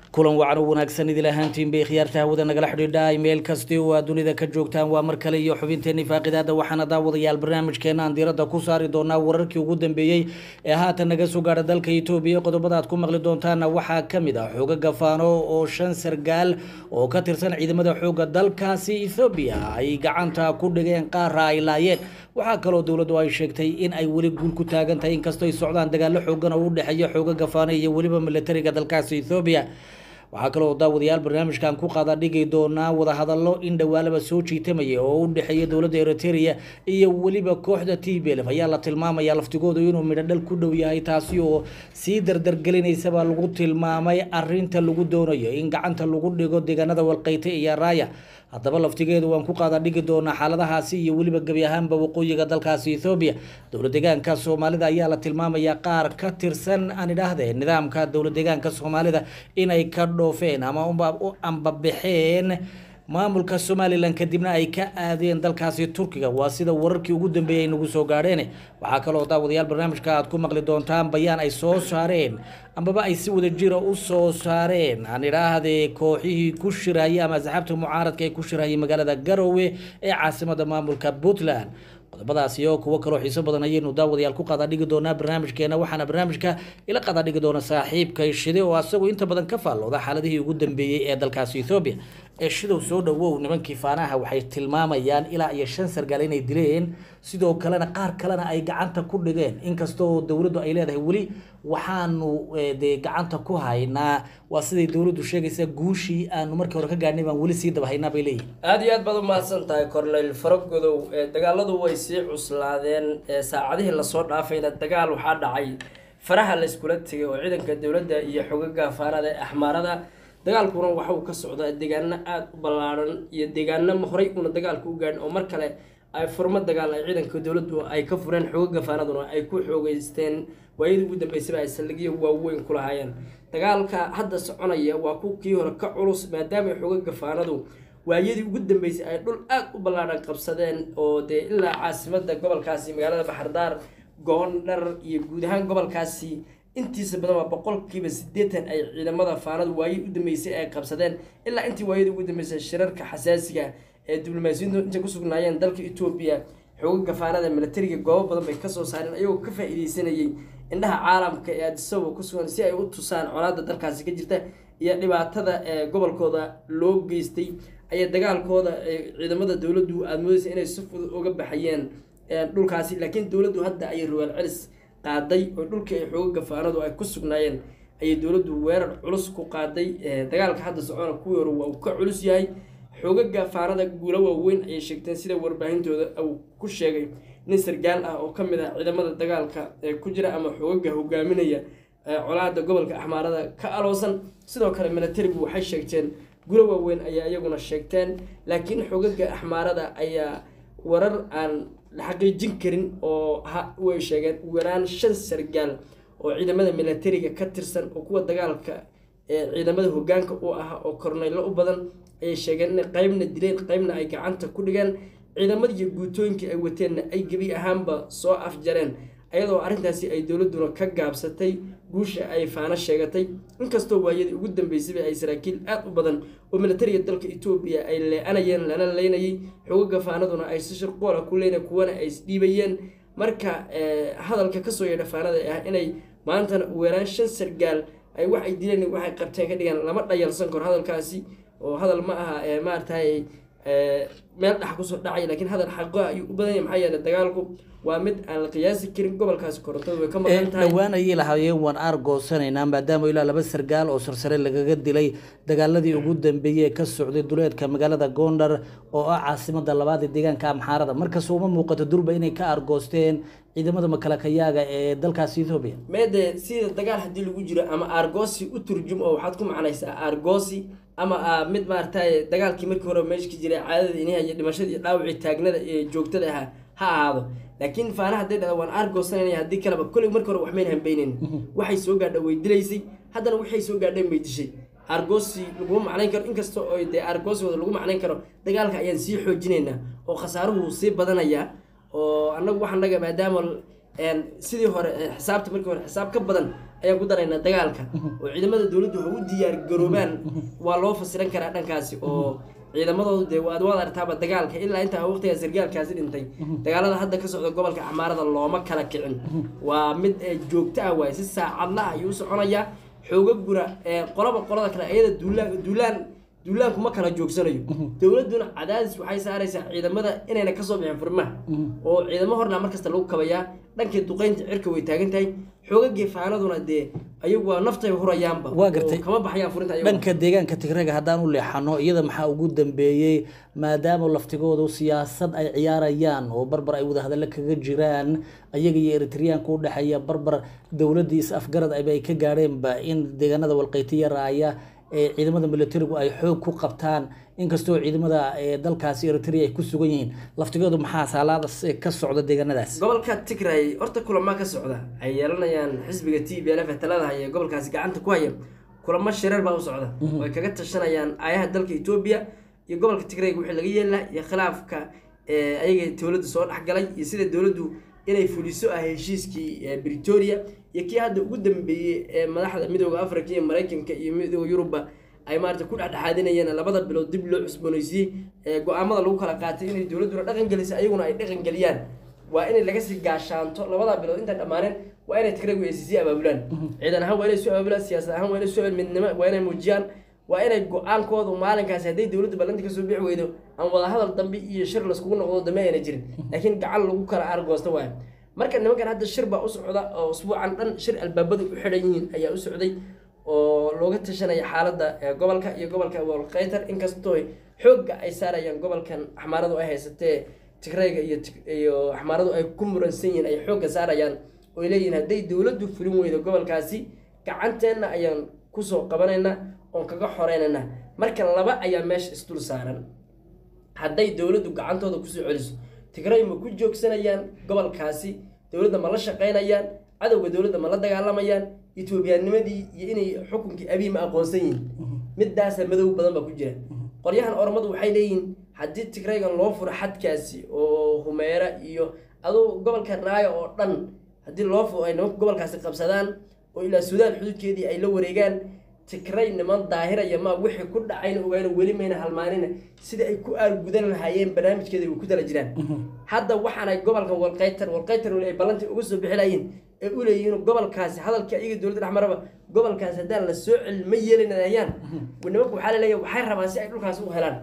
kulan wacan u wanaagsan idil ahaantiin bay khiyaarta hawada nagala xidhiidha meel kasti oo aad dunida ka joogtaan waa mar kale iyo xubinteenii faaqidaada waxaana daawadayaal barnaamijkeena aan diiradda ku saari doonaa wararkii ugu dambeeyey ee haatan naga soo gaadha dalka itoobiya qodobada aad ku maqli doontaana waxaa ka mid ah xooga gafaano oo shan sargaal oo ka tirsan ciidamada xooga dalkaasi ethoobiya ay gacanta ku dhigeen qaara ay laayeen waxaa kaloo dowladdu ay sheegtay in ay weli guul ku taagan tahay inkastoo ay socdaan dagaalo xoogan oo u dhexeeya xooga gafaano iyo weliba militariga dalkaasi ethoobiya waxaa kaloo daawadayaal barnaamijkan ku qaada dhigi doonaa wadahadallo in dhowaalaba soo jiitamaya oo u dhexeeya dowladda eritrea iyo weliba kooxda t b lf ayaa la tilmaamaya laftigoodu inuu midho dhal ku dhow yahay taasi oo sii dardargelinaysabaa lagu tilmaamay arinta lagu doonayo in gacanta lagu dhigo deegaanada walqeyte iyo raaya haddaba laftigeedu waan ku qaada dhigi doonaa xaaladahaasi iyo weliba gebi ahaanba waqooyiga dalkaasi ethoobiya dowlad deegaanka soomaalida ayaa la tilmaamayaa qaar ka tirsan aan idhaahdee nidaamka dowlad deegaanka soomaalida inay ka dhoofeen ama u ambabaxeen maamulka somalilan kadibna ay ka aadeen dalkaasi turkiga waa sida wararkii ugu dambeeyay ay nagu soo gaadheen waxaa kaloo daawadayaal barnaamijka aad ku maqli doontaan bayaan ay soo saareen ambaba ay si wada jira u soo saareen aan idhaahdee kooxihii ku shirayay ama asxaabta mucaaradka ee ku shirayay magaalada garowe ee caasimada maamulka puntland qodobadaas iyo kuwo kaloo xiiso badan ayaynu daawadayaal ku qaada dhigi doonaa barnaamijkeena waxaana barnaamijka ila qaada dhigi doona saaxiibkay shide oo asagu inta badan ka faallooda xaaladihii ugu dambeeyey ee dalkaasi ethoobiya ee shidow soo dhawow nimankii faanaha waxay tilmaamayaan ilaa iyo shan sargaal inay dileen sidoo kalena qaar kalena ay gacanta ku dhigeen inkastoo dowladdu ay leedahay weli waxaanu dee gacanta ku haynaa waa siday dowladdu sheegaysa guushii aanu markii hore ka gaadhnay baan weli sii daba haynaa bay leeyihin aada iyo aad baad umahadsan tahay corneyl faragodow dagaaladu way sii cuslaadeen saacadihii lasoo dhaafayna dagaal waxaa dhacay faraha layskula tegay oo ciidanka dowladda iyo xogaga faanada ee axmaarada dagaalkuna waxa uu ka socdaa deegaano aada u ballaaran iyo deegaano horey una dagaalka u gaadhin oo mar kale ay furmo dagaal ay ciidanka dowladdu ay ka fureen xogaga faanaduna ay ku xoogeysteen waayadii ugu dambeysaba ay saldhigyo waaweyn ku lahaayeen dagaalka hadda soconaya waa ku kii hore ka culus maadaama xogaga faanadu waayadii ugu dambeysay ay dhul aada u ballaaran qabsadeen oo dee ilaa caasimada gobolkaasi magaalada baxardaar goondhar iyo guud ahaan gobolkaasi intiisa badan waa boqolkiiba siddeetan ay ciidamada faanadu waayadii u dambeysay ay qabsadeen ilaa intii waayadii ugu dambeysay shirarka xasaasiga ee diblomaasiyadu intay ku sugnaayeen dalka etoobiya xoogaga faanada militariga goobo badan bay kasoo saareen ayagoo ka faa-iideysanayay indhaha caalamka ee aadisawa ku sugan si ay u tusaan colaada dalkaasi ka jirta iyo dhibaatada ee gobolkooda loo geystay ayaa dagaalkooda ciidamada dowladdu aada moodeysa inay si fudud uga baxayeen dhulkaasi laakiin dowladdu hadda ayay rawaal celis qaaday oo dhulkii ay xoogaga faanadu ay ku sugnaayeen ayay dowladdu weerar culus ku qaaday dagaalka hadda socona kuwii hore waa uu ka culus yahay xoogaga faanada guulo waaweyn ayay sheegteen sida warbaahintooda uu ku sheegay nin sargaal ah oo ka mid ah ciidamada dagaalka ee ku jira ama xoogaga hogaaminaya colaada gobolka axmaarada ka aloosan sidoo kale militarigu waxay sheegteen guulo waaweyn ayaa iyaguna sheegteen laakiin xoogaga axmaarada ayaa warar aan la xaqiijin karin oo way sheegeen ugu yaraan shan sargaal oo ciidamada militariga ka tirsan oo kuwa dagaalka ee ciidamada hogaanka u ah oo korneylo u badan ayay sheegeen inay qeybna dileen qeybna ay gacanta ku dhigeen ciidamadii guutooyinkii ay wateenna ay gebi ahaanba soo afjareen ayadoo arrintaasi ay dowladduna ka gaabsatay guusha ay faano sheegatay inkastoo waayadii ugu dambeysayba ay saraakiil aada u badan oo militariga dalka etoobiya ay lee-anayeen lana leynayay xogaga faanaduna ay si shirqoola ku leynay kuwana ay isdhiibayeen marka hadalka kasoo yeedha faanada ah inay maantana weeraan shan sargaal ay wax ay dileen waxay qabteen ka dhigaan lama dhayalsan karo hadalkaasi oo hadal ma aha maaragtay meel dhex kusoo dhacay laakiin hadal xaqo ayuu u badan yahay maxaa yeele dagaalku waa mid aan la qiyaasi karin gobolkaasi korontada way ka maqan tahay dhowaan ayay lahaayeen waan aargoosanaynaa maadaama ilaa laba sargaal oo sarsare lagaga dilay dagaaladii ugu dambeeyey ee ka socday duleedka magaalada gondar oo ah caasimada labaad ee deegaanka amxaarada markastoo uma muuqato durba inay ka aargoosteen ciidamada makalakayaaga ee dalkaasi ethoobiya meede sida dagaal haddii lagu jiro ama aargoosi u turjum oo waxaad ku macnaysaa aargoosi ama mid maaragtay dagaalkii markii hore meesha ka jiray caadada iniha iyo dhimashada iyo dhaawacii taagnada ee joogtada ahaa ha ahaado laakiin faana hadday dhada waan aargoosanayna haddii kaleba kolley markii hore waxmayn hambaynen waxay soo gaadha way dilaysay haddana waxay soo gaadheen bay dishay aargoosi laguma macnayn karo inkasta oo dee aargoosigooda lagu macnayn karo dagaalka ayaan sii xoojinaynaa oo khasaaruhu sii badanayaa oo annagu wax annaga maadaama sidii hore xisaabta markii hore xisaab ka badan ayaan ku daraynaa dagaalka oo ciidamada dowladdu waxay u diyaar garoobaan waa loo fasiran karaa dhankaasi oo ciidamadoodu dee waad waad artaaba dagaalka ilaa intaa waqtigaa sargaalkaasi dhintay dagaalada hadda ka socda gobolka axmaarada looma kala kicin waa mid joogto ah waaye si saacadla ayuu u soconayaa xoogaguna qolaba qolada kale ayada duulaan duulaan duulaanku ma kala joogsanayo dowladduna cadaadis waxay saaraysaa ciidamada inayna kasoo bixin furmaha oo ciidamo hornaa markasta lagu kabayaa dhankii duqeynta cirka way taagan tahay xoogagii faanaduna dee ayagu waa naftay hurayaanba Waa gartay. oo kama baxayaan furinta ayagu dhanka deegaanka tigreega haddaan u leexano iyada maxaa ugu dambeeyey maadaama laftigoodu siyaasad ay ciyaarayaan oo barbar ay wadahadallo kaga jiraan ayaga iyo eritreyaanka u dhexeeya barbar dowladdii is afgarad ayba ay ka gaadheenba in deegaanada walqaytiya raaya ee ciidamada militarigu ay xoog ku qabtaan inkastoo ciidamada ee dalkaasi eritrea ay ku sugan yihiin laftigoodu maxaa saalaada ka socda deegaanadaas gobolka tigray horta kulama ka socda ay yeelanayaan xisbiga t b l f ee talada haya ee gobolkaasi gacanta ku haya kulamo shireer baa u socda oo ay kaga tashanayaan aayaha dalka etoobiya iyo gobolka tigrayga wixii laga yeelaa iyo khilaafka ee ayaga dowladda soo dhexgalay iyo sida dowladdu inay fuliso ah heshiiskii ee britoria iyo kii hadda ugu dambeeyey ee madaxda midooda africa iyo maraykanka iyo midooda yuruba ay maarata ku dhexdhexaadinayeen labada bilood dib loo cusboonaysiiyey ee go-aamada lagu kala qaatay inay dowladduna dhaqan gelisay ayaguna ay dhaqan geliyaan waa inay laga sii gaashaanto labada bilood intaan dhammaaneen waa inay tigraygu ay sii abaabulaan ciidan ahaan waa inay soo abaabulaan siyaasad ahaan waa inay soo midnimo waa inay muujiyaan waa inay go-aankoodu maalinkaasi hadday dowladdu ballanti kasoo bixi weydo aan wadahadal dambe iyo shir laiskugu noqdo dambe ayna jirin laakiin gacan lagu kala aargoosta waayo marka nimankan hadda shir baa u socda oo usbuucan dhan shir albaabadu u xidhan yihiin ayaa u socday oo looga tashanaya xaaladda ee gobolka iyo gobolka wolkaytar inkastoo xoogga ay saarayaan gobolkan axmaaradu ay haysatee tigrayga iyo Tig- iyo axmaaradu ay ku muransan yihiin ay xoogga saarayaan oo ay leeyihiin hadday dowladdu fulin weydo gobolkaasi gacanteenna ayaan kusoo qabanaynaa oon kaga xoreynayna marka laba ayaa meesha isdul saaran hadday dowladdu gacantooda kusoo celiso tigray ma ku joogsanayaan gobolkaasi dowladda ma la shaqaynayaan cadowga dowladda ma la dagaalamayaan etoobiyaanimadii iyo inay xukunkii abiy ma aqoonsan yihiin midaasa madow badan baa ku jira qoryahan oromadu waxay leeyihiin haddii tigraygan loo furo xadkaasi oo humeera iyo aduu gobolka raaya oo dhan haddii loo furo ay nimanka gobolkaasi qabsadaan oo ilaa suudaan xuduudkeedii ay la wareegaan tigray niman daahiraya ma wixii ku dhacayna ogaana weli mayna halmaanina sida ay ku aargudan lahaayeen barnaamijkeeda way ku tala jiraan hadda waxaanay gobolkan walqaytar walqaytar weli ay ballantii uga soo bixi lahayiin ee u leeyihiin gobolkaasi hadalka iyaga dowladda dhexmaraba gobolkaasi haddaan la soo celin ma yeelinayaan nimanku waxaa laleeyahay waxay rabaan si ay dhulkaasi u helaan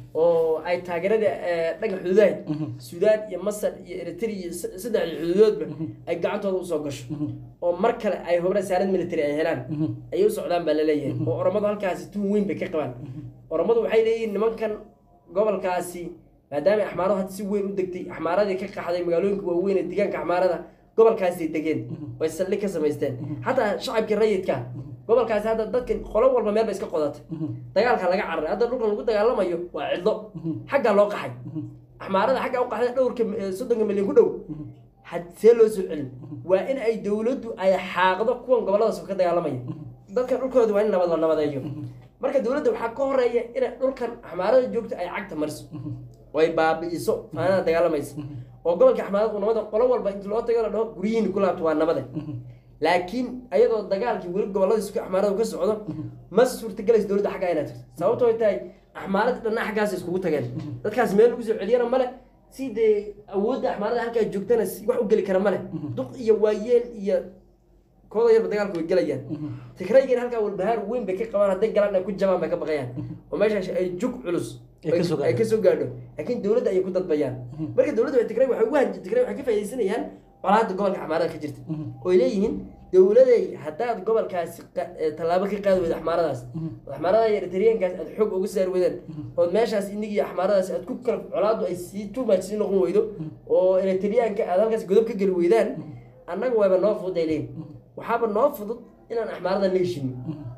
oo ay taageerada eh, dhanka xuduudaha suudaan iyo masar iyo eritrea iyo s- saddexdii xuduudoodba ay gacantooda usoo gasho oo mar kale ay hubna saarad military ay helaan ayay u socdaan baa laleeyahay oo oromadu halkaasi tuun weyn bay ka qabaan oromadu waxay leeyihiin nimankan gobolkaasi maadaama axmaaradu hadda si weyn u degtay axmaaradii ka qaxday magaalooyinka waaweyn ee deegaanka axmaarada gobolkaasay degeen way saldhig ka samaysteen xataa shacabkii rayidka gobolkaasi hadda dadkan qolo walba meel bay iska qodatay dagaalka laga cararay hadda dhulkan lagu dagaalamayo waa cidlo xaggaa loo qaxay axmaarada xaggaa u qaxday dhowrka eh, soddonka milyan ku dhow had see loo soo celin waa in ay dowladdu ay xaaqdo kuwan goboladaas ka dagaalamaya dadkan dhulkooda waa in nabad la nabadeeyo marka dowladda waxaa ka horeeya inay dhulkan axmaarada joogta ay cagta mariso oo ay baabi'iso faanada dagaalamaysa oo gobolka axmaarada uu nabada qolo walba inta loo tago la dhaho guryihiin ku laabto waa nabade laakiin ayadoo dagaalkii weli goboladiis axmaaradu ka socdo ma suurtagelaysa dowladda xaggaa inay tagto sababto ay tahay axmaarada dhanna xaggaas iskugu tageen dadkaas meel lagu soo celiyana male si dee awoodda axmaarada halkaa joogtana si wax u geli kara male duq iyo waayeel iyo kooda yarba dagaalku way gelayaan tigraygan halkaa walbahaar weyn bay ka qabaan hadday galaan ay ku jabaan bay ka baqayaan oo meeshaas ay jug culus Ay ka soo gaadho. ay kasoo gaadho laakiin dowladda ayay ku dadbayaan marka dowladda waxay tigray waxay ugu hanji tigray waxay ka faa'iidaysanayaan colaadda gobolka axmaarada ka jirta oo ay leeyihiin dowladay haddaad gobolkaasi qa- ee tallaabo ka qaadi weyda axmaaradaas axmaarada iyo eritreankaas aad xoog uga saari weydaan ood meeshaas inigi axmaaradaas aad ku kala colaaddu ay sii too much sii noqon weydo oo eritreanka aad halkaas godob ka geli weydaan annaga waaba noo fudud ay leeyihin waxaaba noo fudud inaan axmaarada la heshino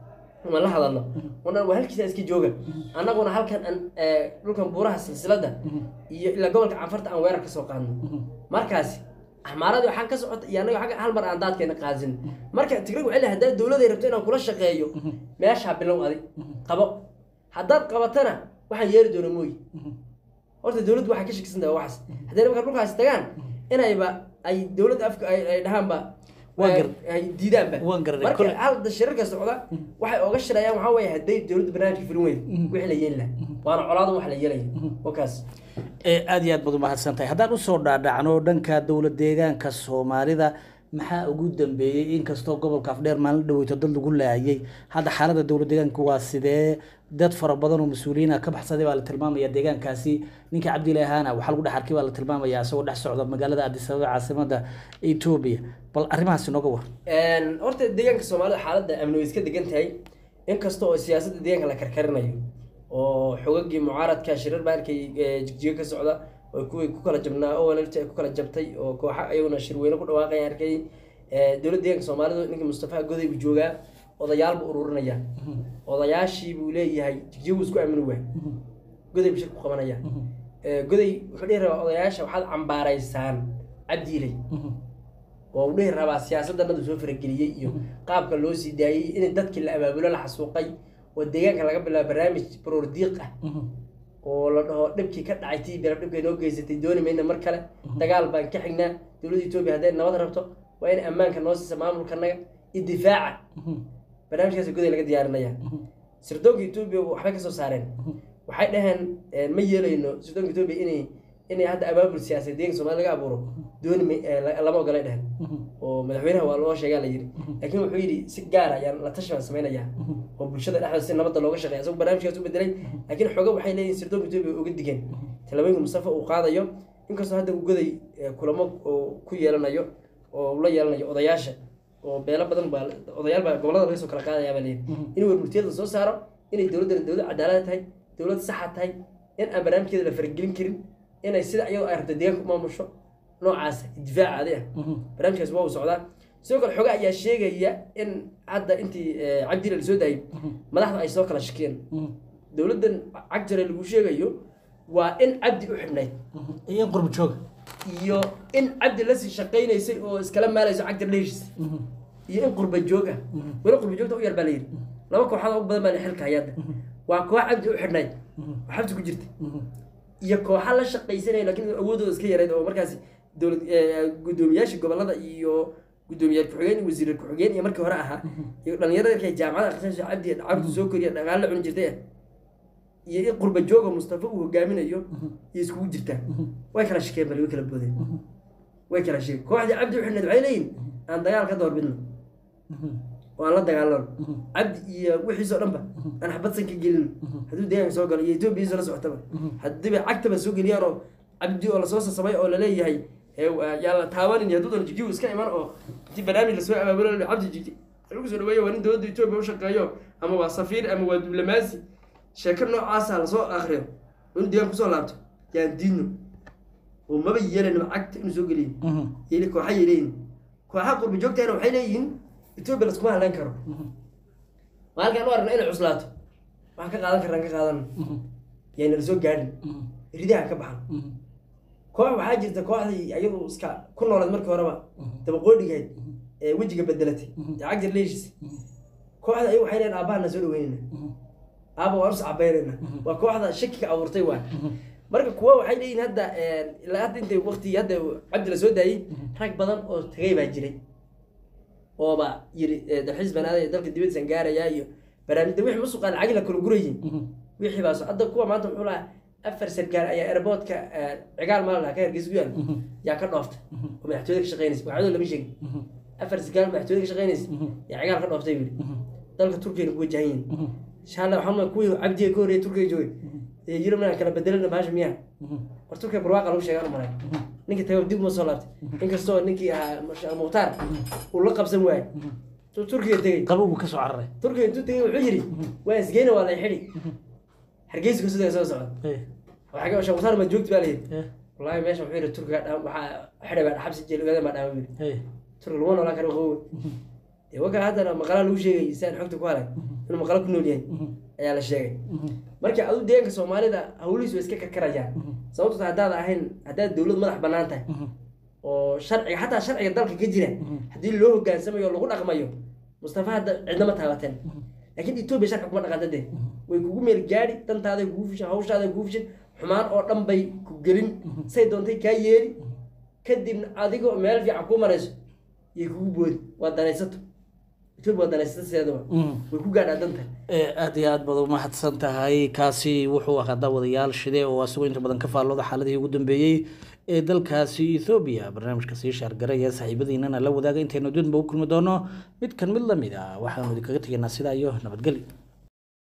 ma la hadalno wana waa halkiisa iska jooga annaguna halkan aan eh, dhulkan buuraha silsilada iyo ilaa gobolka canfarta aan weerar ka soo qaadno markaasi axmaaradii waxaa ka socota iyo annaga xagga hal mar aan daadkeena qaadsin marka tigrig waxay leedahay haddaad dowladay rabto inaan kula shaqeeyo meeshaa bilow adi qabo haddaad qabatana waxaan yeeri doona mooyi horta dowladdu waxay ka shakisan tahay waxaas hadday markaa dhulkaasi tagaan inayba ay dowladda afka ay ay dhahaanba Waan ay- gar- ay diidaanba waan garanay. marka Kole- hadda shirarka socda waxay oga shirayaan waxaa weeye hadday dowladda barnaamijka fulin weydo wixii la yeeli laha waana colaada wax la yeelaya wakaas ee aad iyo aad baad umahadsan tahay haddaan usoo dhaadhacno dhanka dowlad deegaanka soomaalida maxaa ugu dambeeyey inkastoo gobolka afdheer maalin dhaweyto dad lagu laayay hadda xaalada dowlad deegaanka waa sidee dad fara badan oo mas-uuliyiina ka baxsaday baa la tilmaamaya deegaankaasi ninka cabdile ahaana waxaa lagu dhex arkay baa la tilmaamaya isagoo dhex socda magaalada addis ababa caasimada etoobiya bal arrimahaasi nooga war Een, horta deegaanka soomaalida xaaladda amni way iska degan tahay inkasta oo siyaasadda deegaanka la karkarinayo oo xogagii mucaaradka shirar baa arkay ee, jigjiga ka socda oo kuwii ku kala jabnaa oo walaalta ay ku kala jabtay oo kooxa ayaguna shirweyne ku dhawaaqaya arkay Ee, dowladda deegaanka soomaalidu ninka mustafa goday buu joogaa odayaal buu ururinaya odayaashii buu leeyahay jigjiga buu isku amini waay goday buu shir ku qabanaya Ee, goday wuxuu dhihi rabaa odayaasha waxaad cambaaraysaan cabdiiley oo uu dhihi rabaa siyaasaddanadu soo farageliyey iyo qaabka loo sii daayey in dadkii la abaabulo la xasuuqay oo deegaanka laga bilaabo barnaamij baroordiiq ah oo la dhaho dhibkii ka dhacay tii beerab dhibkay noo geysatay dooni mayna mar kale dagaal baan ka xignaa dowladda etoobiya hadday nabad rabto waa in ammaanka noo siisa maamulkanaga iyo difaaca barnaamijkaas goday laga diyaarinaya sirdoonka etoobiya waxbay ka soo saareen waxay dhaheen eh, ma yeelayno sirdoonka etoobiya inay inay hadda abaabul siyaasadeed deeganka soomaalida laga abuuro dooni may- eh, la- lama ogolay dheheen oo madaxweynaha waa loo sheegaa la yidhi laakiin wuxuu yidhi si gaar ayaan la tashi baan samaynayaa oo bulshada dhexdeeda si nabadda looga shaqeeya isagu barnaamijkaas u bedelay laakiin xooga waxay leeyihin sirdoonka etoobiya uga digeen talabooyinka mustafa uu qaadayo inkastoo hadda uu goday eh, kulamo oo ku yeelanayo oo uu la yeelanayo odayaasha oo beelo badan baa odayaal baa gobolada laga soo kala qaadaya baa leeyihi in warmurtiyada soo saaro inay dowladdan dowlad cadaalad tahay dowlad saxa tahay in aan barnaamijkeeda la faragelin karin inay sida iyadoo ay rabto deegaanka u maamusho noocaas difaaca adi ah barnaamijkaas waa uu socdaa sidoo kale xoga ayaa sheegaya in hadda intii eh, cabdila lasoo daayay madaxda ay soo kala shakiyeen dowladdan cagtare lagu sheegayo waa in cabdi u xidhnayd iyo in qurbi jooga iyo in cabdi lasii shaqaynaysay oo iskala maalayso cagtar leeshis iyo in qurba joog ah weli qurba joogta u yar baa la yidhi laba kooxood oo u badan baa la xilka hayadda waa koox cabdi u xidhnayd oo xabsi ku jirta iyo kooxa la shaqaysanaya laakiin awoodooda iska yarayd oo markaasi dowlad eh, guddoomiyaasha gobolada iyo guddoomiyaal ku-xigeen iyo wasiir ku-xigeen iyo markii hore ahaa iyo dhalinyarada markay jaamacada akhrisanayso cabdi cabdi soo koriya dhaqaale la cuni jirtay ah iyo in qurba jooga mustafa uu hogaaminayo iyo iskugu jirtaa way kala shakeen bal way kala boodeen way kala shakeen kooxdii cabdi u xidhnayd waxay leeyihin aan dagaal ka doorbidno oo aan la dagaalano cabdi iyo wixiisoo dhanba aan xabadsan ka gelino hadduu deegaanka soo galo iyo etoobiya la socotaba haddiiba cagtaba soo geliyaan oo cabdi oo lasoo sasamay oo laleeyahay ee, waa- yaa la taabanin iyo hadduu jigjigu iska iman oo intii barnaamij lasoo abaabulo la- cabdi jigji lagu soo dhaweeyo waa nin dowladda etoobiya u shaqeeyo ama waa safiir ama waa diblomaasi sheeko noocaasa lasoo akriyo oo in deegaan kusoo laabto yaan diidno oo maba yeelanaba cagta inuu soo geliyo yeli kooxa yay leeyihin kooxaha qurba joogtahana waxay leeyihiin etoobiya laskuma hadlaan karo maalinkaan u aragna inay cuslaato waxaan ka qaadan karnaan ka qaadan yaana lasoo gaadhin ridaha ka baxan koox waxaa jirta kooxdii ayadu iska ku noolayd markii horeba dabaqoodhigayd ee wejiga bedelatay ee cagjar leeshis kooxda ayagu waxay leeyihin aabbaha na soo dhaweynayna aaba waan us cabaynayna waa kooxda shakiga abuurtay waa marka kuwa waxay leeyihin hadda ilaa hadda intay waqtigii hadda cabdi la soo daayey rag badan oo tagay baa jiray ooba yiri dalxiis banaada dalka dibadiisan gaarayaa iyo barnaamijda wixii musuqa lacagi la kala gurayin wixii baa so- hadda kuwa maanta wuxuu lahaa afar sargaal ayaa airportka cigaal maal lahaa ka hargeysa ku yaal yaa ka dhooftay oo madaxtooyada ka shaqeynaysa magacadooda lama sheegin afar sargaal madaxtooyada ka shaqeynaysa yaa cigaal ka dhooftay buu yidhi dalka turkiyana ku wajahan yihin insha allah waxaan leeyahay kuwii cabdiga ka horreeyay turkiga joogay ee yurub inaan kala bedelana baasha miyaha war turkiga barwaaqa lagu sheegaan u malay ninkii tago dib uma soo laabtay inkastoo ninkii ahaa Masha- mukhtaar uu la qabsan waayey tuu turkiga tegey qabow buu ka soo cararay turkiga intuu tegey wuxuu yidhi waa isgeyna waa lay xidhi hargeysa ku sidoo soo socda Eh, waxaa sheekh mukhtaar ma joogti baa la yidhi eh, wallaahi meesha wuxuu yidhi turkiga dhaa waxaa xidhay baa xabsi jeel ogaadeen baa dhaama yidhi eh. turkiga laguma noolaan karo qowe dee wakaa haddana maqalaa lagu sheegay si aan xogta ku halay inuu maqalo ku nool yahay ayaa la sheegay marka adu deegaanka soomaalida hawlihiisu way iska karkarayaan sababto ta haddaad ahayn haddaad dowlad madax bannaan tahay oo sharciga xataa sharciga dalka ka jira haddii loo hogaansamayo oo lagu dhaqmayo mustafa hadda cidnama taabateen laakiin etoobiya sharci kuma dhaqanta dee way kugu meel gaadhi dantaaday kugu fishan hawshaaday kugu fishan xumaan oo dhan bay ku gelin say doontay kaa yeeli kadibna adigoo meel fiican ku marayso yay kugu boodi waa danaysato etoobiya waa danaysato sideedaba way ku gaadhaa danta Eh, aad iyo aad baad umahadsan tahay kaasi wuxuu ahaa daawadayaal shide oo asagoo inta badan ka faallooda xaaladihii ugu dambeeyey ee dalkaasi ethoobiya barnaamijka sii shaargaraya saaxiibadiinana la wadaaga intaynu dudba u kulmi doono mid kan mid lamid ah waxaanu idinkaga tegaynaa sidaa iyo nabadgelyo